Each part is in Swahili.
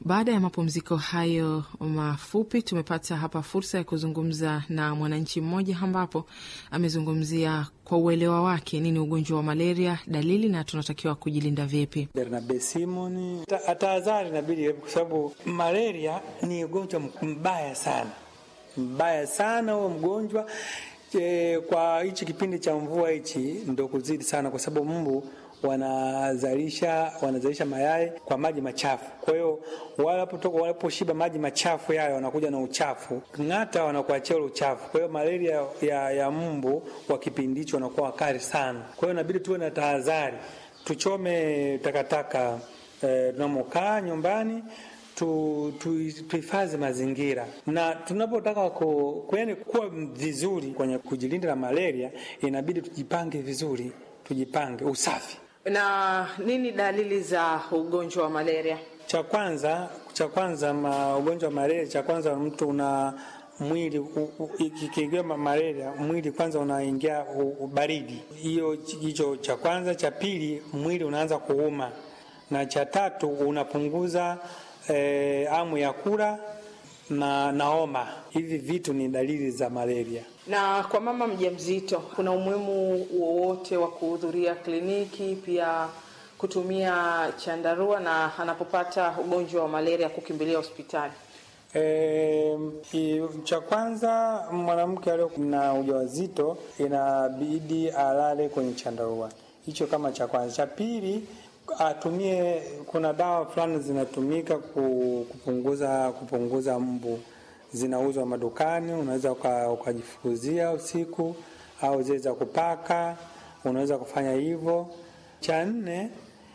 Baada ya mapumziko hayo mafupi, tumepata hapa fursa ya kuzungumza na mwananchi mmoja, ambapo amezungumzia kwa uelewa wake nini ugonjwa wa malaria, dalili na tunatakiwa kujilinda vipi. Bernabe Simon, tahadhari inabidi, kwa sababu malaria ni ugonjwa mbaya sana, mbaya sana huo mgonjwa e, kwa hichi kipindi cha mvua hichi ndo kuzidi sana, kwa sababu mbu wanazalisha wanazalisha mayai kwa maji machafu. Kwa hiyo wanapotoka wanaposhiba maji machafu yale, wanakuja na uchafu ng'ata, wanakuachia ule uchafu. Kwa hiyo malaria ya, ya mbu wa kipindi hicho wanakuwa wakali sana. Kwa hiyo inabidi tuwe na tahadhari, tuchome takataka eh, tunamokaa nyumbani tuhifadhi tu, mazingira na tunapotaka ku, kuwa vizuri kwenye kujilinda na malaria, inabidi tujipange vizuri, tujipange usafi. Na nini dalili za ugonjwa wa malaria? Cha kwanza cha kwanza ma, ugonjwa wa malaria, cha kwanza mtu una mwili ikiingia malaria, mwili kwanza unaingia baridi, hiyo hicho cha kwanza. Cha pili, mwili unaanza kuuma, na cha tatu unapunguza E, amu ya kula na naoma. Hivi vitu ni dalili za malaria. Na kwa mama mjamzito, kuna umuhimu wowote wa kuhudhuria kliniki, pia kutumia chandarua, na anapopata ugonjwa wa malaria kukimbilia hospitali? E, cha kwanza mwanamke aliyo na ujauzito inabidi alale kwenye chandarua, hicho kama cha kwanza. Cha pili atumie kuna dawa fulani zinatumika kupunguza kupunguza mbu, zinauzwa madukani, unaweza ukajifukuzia usiku, au zile za kupaka, unaweza kufanya hivyo. Cha nne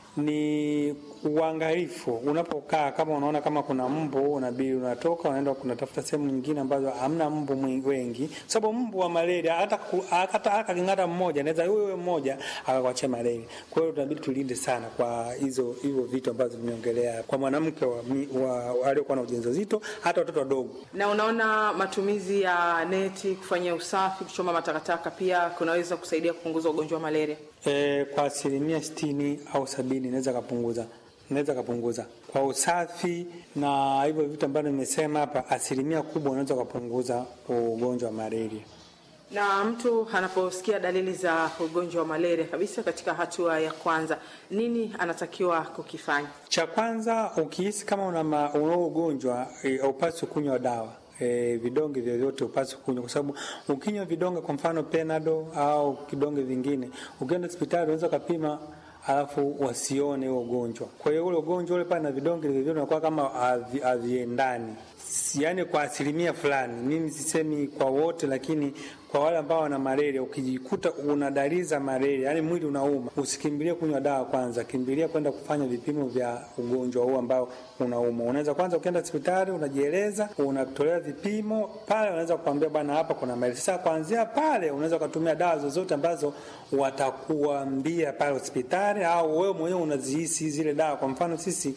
ni uangalifu unapokaa, kama unaona kama kuna mbu, unabidi unatoka unaenda kunatafuta sehemu nyingine ambazo hamna mbu wengi, sababu mbu wa malaria hata hata akaking'ata mmoja anaweza wewe mmoja akakwachia malaria. Kwa hiyo tunabidi tulinde sana kwa hizo hivyo vitu ambavyo vimeongelea kwa mwanamke aliyokuwa na ujauzito, hata watoto wadogo. Na unaona matumizi ya neti, kufanya usafi, kuchoma matakataka pia kunaweza kusaidia kupunguza ugonjwa wa malaria. E, kwa asilimia sitini au sabini inaweza kapunguza naweza kapunguza kwa usafi na hivyo vitu ambavyo nimesema hapa, asilimia kubwa unaweza kupunguza ugonjwa wa malaria. Na mtu anaposikia dalili za ugonjwa wa malaria kabisa, katika hatua ya kwanza, nini anatakiwa kukifanya? Cha kwanza, ukihisi kama una unao ugonjwa haupaswi e, kunywa dawa E, vidonge vyovyote upaswi kunywa, kwa sababu ukinywa vidonge, kwa mfano Penado au kidonge vingine, ukienda hospitali unaweza ukapima alafu wasione huo ugonjwa. Kwa hiyo ule ugonjwa ule pale na vidonge vile unakuwa kama haviendani, yaani kwa asilimia fulani. Mimi sisemi kwa wote, lakini kwa wale ambao wana malaria, ukijikuta una dalili za malaria, yani mwili unauma, usikimbilie kunywa dawa kwanza, kimbilia kwenda kufanya vipimo vya ugonjwa huu ambao unauma. Unaweza kwanza ukienda hospitali unajieleza, unatolewa vipimo pale, unaweza kuambia bwana, hapa kuna malaria. Sasa kuanzia pale unaweza ukatumia dawa zozote ambazo watakuambia pale hospitali, au wewe mwenyewe unazihisi zile dawa. Kwa mfano sisi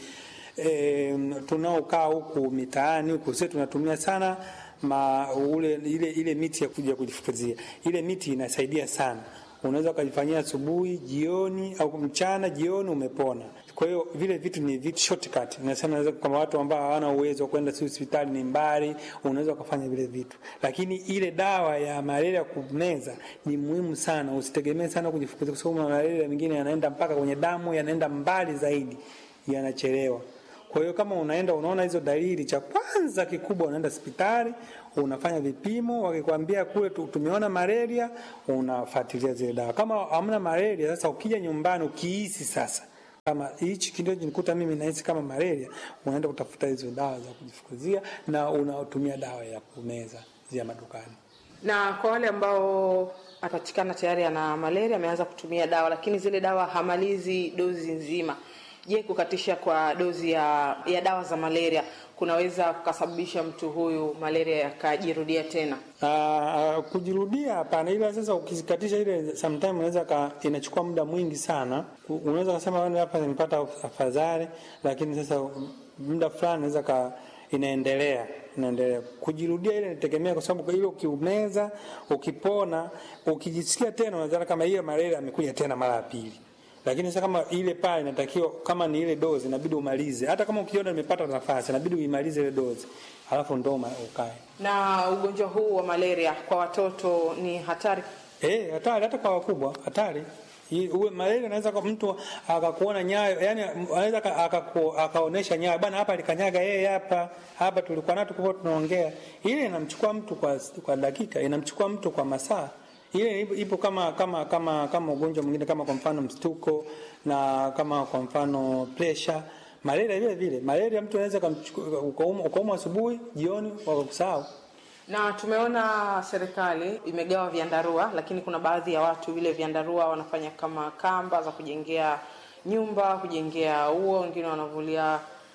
e, tunaokaa huku mitaani huku sisi tunatumia sana ma, ule, ile, ile miti ya kuja kujifukuzia. Ile miti inasaidia sana, unaweza ukajifanyia asubuhi, jioni au mchana, jioni, umepona. Kwa hiyo vile vitu ni vitu shortcut, nasema naweza kama watu ambao hawana uwezo wa kwenda hospitali, ni mbali, unaweza ukafanya vile vitu, lakini ile dawa ya malaria kumeza ni muhimu sana. Usitegemee sana kujifukuzia, kwa sababu malaria mengine yanaenda mpaka kwenye damu, yanaenda mbali zaidi, yanachelewa. Kwa hiyo kama unaenda unaona hizo dalili, cha kwanza kikubwa unaenda hospitali, unafanya vipimo, wakikwambia kule tumeona malaria, unafuatilia zile dawa. Kama hamna malaria, sasa ukija nyumbani ukihisi sasa kama hichi kidogo nikuta mimi nahisi kama malaria, unaenda kutafuta hizo dawa za kujifukuzia na unatumia dawa ya kumeza zia madukani. Na kwa wale ambao apatikana tayari ana malaria, ameanza kutumia dawa, lakini zile dawa hamalizi dozi nzima Je, kukatisha kwa dozi ya, ya dawa za malaria kunaweza kukasababisha mtu huyu malaria yakajirudia tena? Uh, kujirudia hapana, ila sasa ukizikatisha ile sometime unaweza inachukua muda mwingi sana. Unaweza kusema hapa nimepata afadhali, lakini sasa muda fulani unaweza ka inaendelea inaendelea kujirudia. Ile inategemea, kwa sababu ile ukiumeza, ukipona, ukijisikia tena unadhani kama hiyo malaria amekuja tena mara ya pili lakini sasa kama ile pale inatakiwa kama ni ile dozi inabidi umalize, hata kama ukiona nimepata nafasi inabidi uimalize ile dozi, alafu ndo ma- ukae. Na ugonjwa huu wa malaria kwa watoto ni hatari. Eh, hatari hata kwa wakubwa, hatari. Hii- Uwe malaria anaweza kwa mtu akakuona nyayo, yani anaweza aka- akaku- akaonesha nyayo bana, hapa alikanyaga yeye hapa hapa, tulikuwa nayo tulikuwa tunaongea. Ile inamchukua mtu kwa kwa dakika, inamchukua mtu kwa masaa. Ile ipo, ipo kama kama kama kama ugonjwa mwingine kama kwa mfano mstuko na kama kwa mfano pressure. Malaria vile vile, malaria mtu anaweza kumchukua ukaumwa ukaumwa asubuhi, jioni wakakusahau. Na tumeona serikali imegawa vyandarua, lakini kuna baadhi ya watu vile vyandarua wanafanya kama kamba za kujengea nyumba, kujengea ua, wengine wanavulia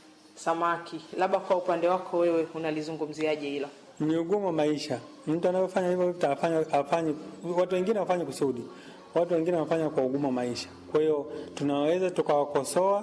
samaki. Labda kwa upande wako wewe unalizungumziaje hilo? ni ugumu wa maisha. Mtu anayofanya hivyo atafanya afanye, watu wengine wafanye kusudi, watu wengine wanafanya kwa ugumu wa maisha. Kwa hiyo tunaweza tukawakosoa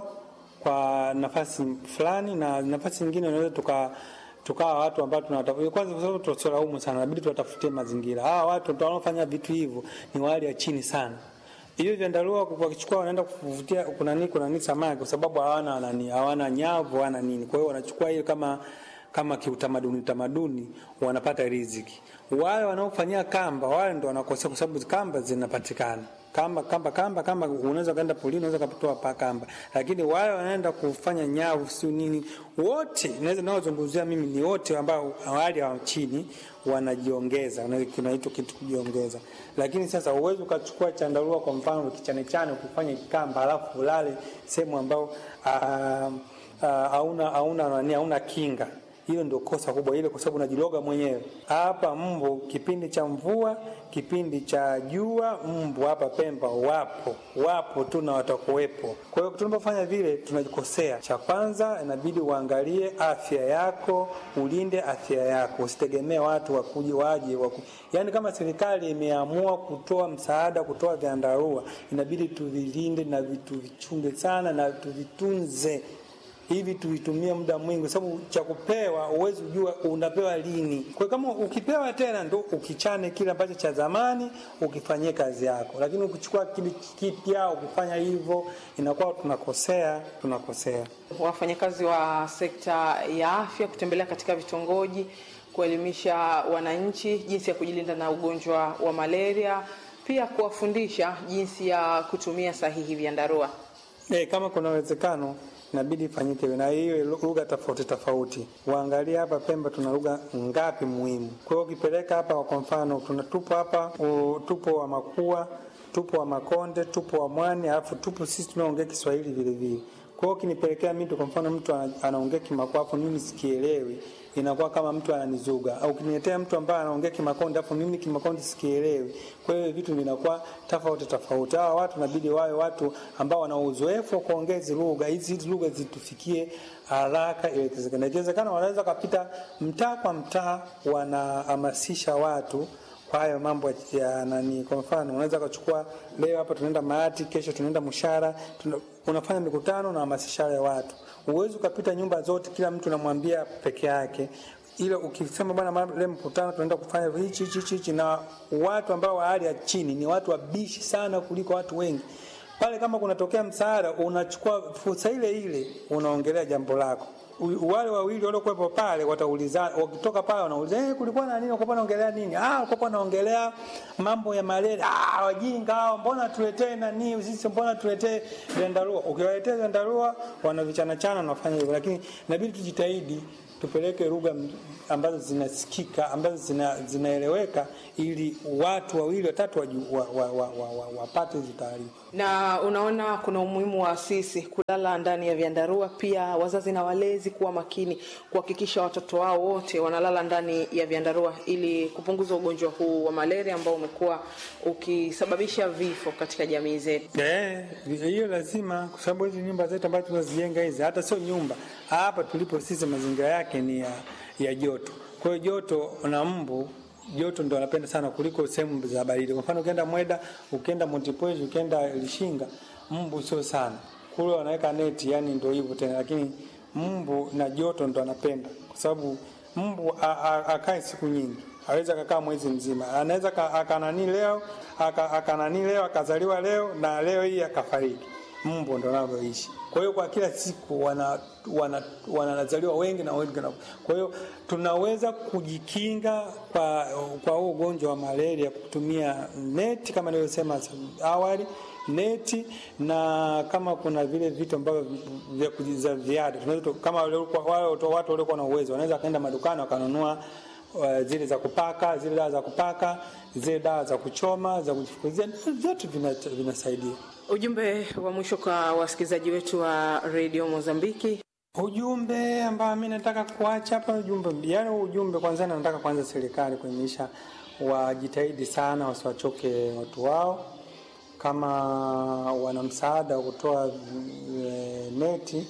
kwa nafasi fulani, na nafasi nyingine unaweza tuka tukawa watu ambao tunatafuta kwanza, kwa sababu tusilaumu sana, inabidi tuwatafutie mazingira. Hawa watu wanaofanya vitu hivyo ni wa hali ya chini sana. Hiyo vyandarua wakichukua wanaenda kuvutia kuna nini kuna nini samaki, kwa sababu hawana nani, hawana nyavu, hawana nini. Kwa hiyo wanachukua hiyo kama kama kiutamaduni tamaduni wanapata riziki. Wale wanaofanyia kamba wale ndo wanakosea, kwa sababu kamba zinapatikana kamba kamba kamba kamba, unaweza kaenda polini, unaweza kupatoa pa kamba, lakini wale wanaenda kufanya nyavu si nini, wote naweza naozungumzia mimi ni wote ambao hali ya chini wanajiongeza, na kinaitwa kitu kujiongeza. Lakini sasa uwezi ukachukua chandarua kwa mfano kichane chane ukifanya kamba, alafu ulale sehemu ambao ah, ah, hauna hauna nani hauna kinga hiyo ndio kosa kubwa ile, kwa sababu unajiloga mwenyewe. Hapa mbu kipindi cha mvua, kipindi cha jua, mbu hapa Pemba wapo wapo tu na watakuwepo. Kwa hiyo tunapofanya vile tunajikosea. Cha kwanza inabidi uangalie afya yako, ulinde afya yako, usitegemee watu wakuje waje waku... Yaani kama serikali imeamua kutoa msaada, kutoa vyandarua, inabidi tuvilinde na tuvichunge sana na tuvitunze hivi tuitumie muda mwingi, kwa sababu cha kupewa huwezi kujua unapewa lini. Kwa kama ukipewa tena ndo ukichane kile ambacho cha zamani ukifanyie kazi yako, lakini ukichukua kile kipya ukifanya hivyo inakuwa tunakosea, tunakosea. Wafanyakazi wa sekta ya afya kutembelea katika vitongoji kuelimisha wananchi jinsi ya kujilinda na ugonjwa wa malaria, pia kuwafundisha jinsi ya kutumia sahihi vyandarua. Eh, kama kuna uwezekano inabidi ifanyike hivyo, na hiyo lugha tofauti tofauti. Waangalie hapa Pemba tuna lugha ngapi muhimu. Kwa hiyo ukipeleka hapa, kwa mfano tuna tupo hapa u, tupo wa Makua, tupo wa Makonde, tupo wa Mwani, alafu tupo sisi tunaongea Kiswahili vile vile. Kwa hiyo kinipelekea mimi kwa mfano mtu ana- anaongea Kimakua afu mimi sikielewi, inakuwa kama mtu ananizuga. Au ukiniletea mtu ambaye anaongea Kimakonde afu mimi Kimakonde sikielewi. Kwa hiyo vitu vinakuwa tofauti tofauti. Hawa watu inabidi wawe watu ambao wana uzoefu wa kuongea hizi lugha, hizi lugha zitufikie haraka iwekezekana. Ikiwezekana wanaweza kapita mtaa kwa mtaa, wanahamasisha watu kwa hayo mambo ya nani. Kwa mfano, unaweza kuchukua leo hapa tunaenda Maati, kesho tunaenda Mshara, tuna, unafanya mikutano na hamasisha wale watu. Uwezi ukapita nyumba zote, kila mtu unamwambia peke yake ile ukisema bwana, mara- leo mkutano tunaenda kufanya hichi hichi hichi, hichi, na watu ambao wa hali ya chini ni watu wabishi sana kuliko watu wengi pale. Kama kunatokea msaada, unachukua fursa ile ile, unaongelea jambo lako U- wale wawili waliokuwepo pale wataulizana, wakitoka pale wanauliza eh, kulikuwa na nini? Ulikuwa naongelea nini? Ah, ulikuwa naongelea mambo ya malaria. Ah, wajinga hao, mbona tuletee nani sisi, mbona tuletee vyandarua? Ukiwaletea vyandarua wanavichana chana, wanafanya hivyo, lakini inabidi tujitahidi tupeleke lugha m- ambazo zinasikika ambazo zina, zinaeleweka ili watu wawili watatu waju- wa, wa, wa, wa, wa, wapate hizo taarifa. Na unaona kuna umuhimu wa sisi kulala ndani ya vyandarua, pia wazazi na walezi kuwa makini kuhakikisha watoto wao wote wanalala ndani ya vyandarua ili kupunguza ugonjwa huu wa malaria ambao umekuwa ukisababisha vifo katika jamii zetu. Eh, hiyo lazima, kwa sababu hizi nyumba zetu ambazo tunazijenga hizi, hata sio nyumba, hapa tulipo sisi mazingira yake ni ya, ya joto. Kwa hiyo joto na mbu joto ndo wanapenda sana kuliko sehemu za baridi. Kwa mfano ukienda Mweda, ukienda Montepuez, ukienda Lishinga, mbu sio sana kule, wanaweka neti, yani ndio hivyo tena, lakini mbu na joto ndo anapenda, kwa sababu mbu a- a- akae siku nyingi aweza akakaa mwezi mzima, anaweza ka- akanani leo aka- akanani leo akazaliwa leo na leo hii akafariki. mbu ndo wanavyoishi. Kwa hiyo kwa kila siku wana wanazaliwa wana wengi na wengi na, kwa hiyo tunaweza kujikinga kwa kwa huu ugonjwa wa malaria kutumia neti kama nilivyosema awali neti na kama kuna vile vitu ambavyo vya kujiza ziada tunaweza kama wale watu waliokuwa na uwezo wanaweza kaenda madukani wakanunua uh, zile za kupaka zile dawa za kupaka zile dawa za kuchoma za kujifukizia vyote vinasaidia ujumbe wa mwisho kwa wasikilizaji wetu wa redio mozambiki ujumbe ambao mi nataka kuacha hapa ujumbe yani ujumbe kwanza nataka kwanza serikali kuelimisha wajitahidi sana wasiwachoke watu wao kama wana msaada wa kutoa e, neti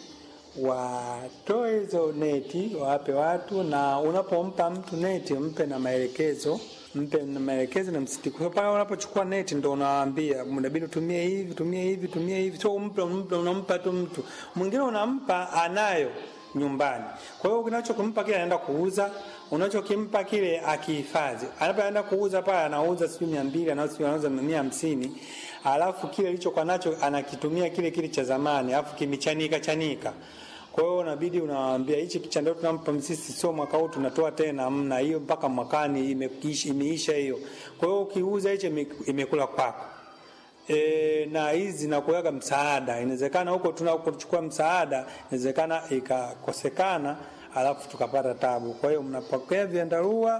watoe hizo neti wawape watu, na unapompa mtu neti mpe na maelekezo mpe na maelekezo na msitiko. Pale unapochukua neti ndo unawaambia mnabidi utumie hivi, tumie hivi, tumie hivi, sio umpe, umpe unampa tu mtu mwingine, unampa anayo nyumbani. Kwa hiyo unachokimpa kile anaenda kuuza, unachokimpa kile akihifadhi. Anapoenda kuuza pale anauza sijui mia mbili anauza mia hamsini alafu kile alichokuwa nacho anakitumia kile kile cha zamani, alafu kimechanika chanika. Kwa hiyo unabidi unawaambia hichi kichandao tunampa sisi sio mwaka huu tunatoa tena, mna hiyo mpaka mwakani imeisha, imeisha hiyo. Kwa hiyo ukiuza hicho imekula kwako. E, na hizi nakuweka msaada, inawezekana huko tunakochukua msaada, inawezekana ikakosekana, alafu tukapata tabu. Kwa hiyo mnapokea vyandarua,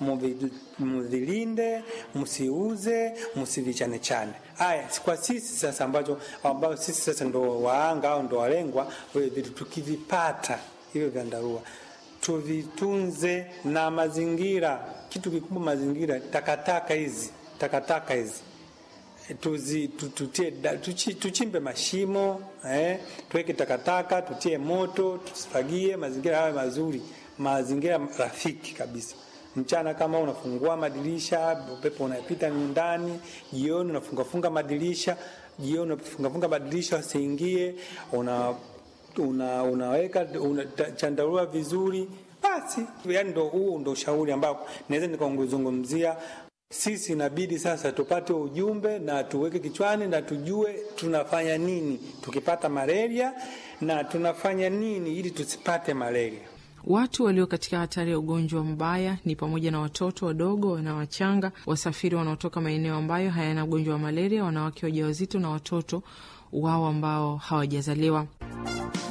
mvilinde, msiuze, msivichanechane. Haya, kwa sisi sasa, ambacho ambao sisi sasa ndo waanga au ndo walengwa, wewe vitu tukivipata hivyo vyandarua tuvitunze na mazingira. Kitu kikubwa mazingira, takataka hizi, takataka hizi tuzi tutie tuchi, tuchimbe mashimo eh, tuweke takataka, tutie moto, tusifagie, mazingira yawe mazuri, mazingira rafiki kabisa. Mchana kama unafungua madirisha, upepo unapita ndani, jioni unafungafunga madirisha, jioni unafungafunga madirisha wasiingie, una, una unaweka una, chandarua vizuri basi. Yani ndo huu ndo ushauri ambao naweza nikaunguzungumzia sisi inabidi sasa tupate ujumbe na tuweke kichwani na tujue tunafanya nini tukipata malaria na tunafanya nini ili tusipate malaria. Watu walio katika hatari ya ugonjwa mbaya ni pamoja na watoto wadogo na wachanga, wasafiri wanaotoka maeneo ambayo hayana ugonjwa wa malaria, wanawake wajawazito na watoto wao ambao hawajazaliwa.